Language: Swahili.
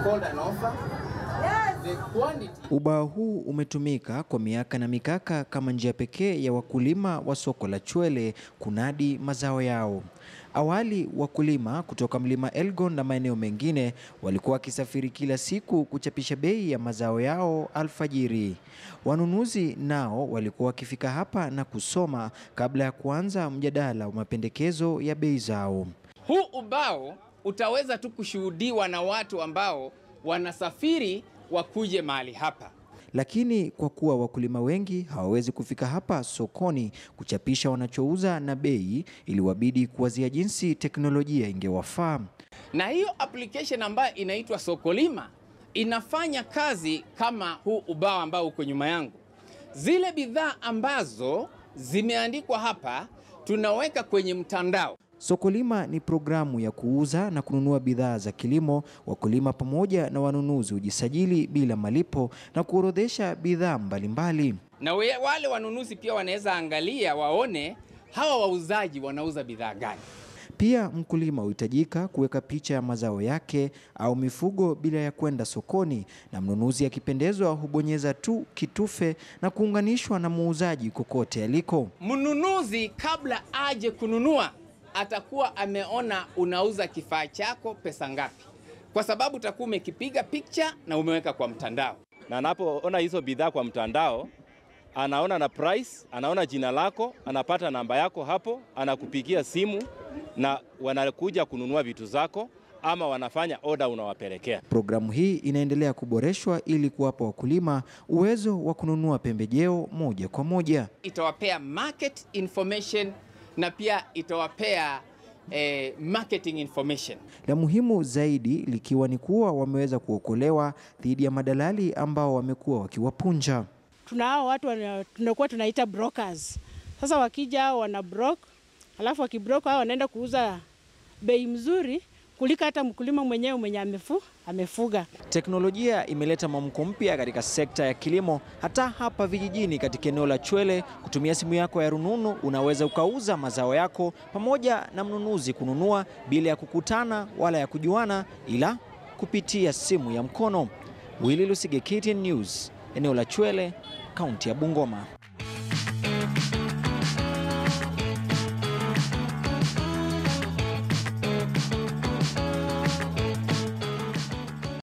called an offer. The quantity Ubao huu umetumika kwa miaka na mikaka kama njia pekee ya wakulima wa soko la Chwele kunadi mazao yao. Awali wakulima kutoka mlima Elgon na maeneo mengine walikuwa wakisafiri kila siku kuchapisha bei ya mazao yao alfajiri. Wanunuzi nao walikuwa wakifika hapa na kusoma kabla ya kuanza mjadala wa mapendekezo ya bei zao. huu ubao utaweza tu kushuhudiwa na watu ambao wanasafiri wakuje mahali hapa. Lakini kwa kuwa wakulima wengi hawawezi kufika hapa sokoni kuchapisha wanachouza na bei, iliwabidi kuwazia jinsi teknolojia ingewafaa. na hiyo application ambayo inaitwa Sokolima inafanya kazi kama huu ubao ambao uko nyuma yangu. Zile bidhaa ambazo zimeandikwa hapa tunaweka kwenye mtandao. Sokolima ni programu ya kuuza na kununua bidhaa za kilimo. Wakulima pamoja na wanunuzi hujisajili bila malipo na kuorodhesha bidhaa mbalimbali. na we- wale wanunuzi pia wanaweza angalia waone hawa wauzaji wanauza bidhaa gani. Pia mkulima huhitajika kuweka picha ya mazao yake au mifugo bila ya kwenda sokoni, na mnunuzi akipendezwa hubonyeza tu kitufe na kuunganishwa na muuzaji kokote aliko. Mnunuzi kabla aje kununua atakuwa ameona unauza kifaa chako pesa ngapi, kwa sababu utakuwa umekipiga picha na umeweka kwa mtandao. na anapoona hizo bidhaa kwa mtandao anaona na price, anaona jina lako, anapata namba yako hapo, anakupigia simu na wanakuja kununua vitu zako ama wanafanya oda unawapelekea. Programu hii inaendelea kuboreshwa ili kuwapa wakulima uwezo wa kununua pembejeo moja kwa moja. Itawapea market information na pia itawapea eh, marketing information. La muhimu zaidi likiwa ni kuwa wameweza kuokolewa dhidi ya madalali ambao wamekuwa wakiwapunja. tuna hao watu wana- tunakuwa tunaita brokers. Sasa wakija hao wana brok, alafu wakibrok hao wanaenda kuuza bei mzuri kuliko hata mkulima mwenyewe mwenye amefu, amefuga. Teknolojia imeleta mwamko mpya katika sekta ya kilimo, hata hapa vijijini. Katika eneo la Chwele, kutumia simu yako ya rununu unaweza ukauza mazao yako pamoja na mnunuzi kununua bila ya kukutana wala ya kujuana, ila kupitia simu ya mkono. Willy Lusige, KTN News, eneo la Chwele, kaunti ya Bungoma.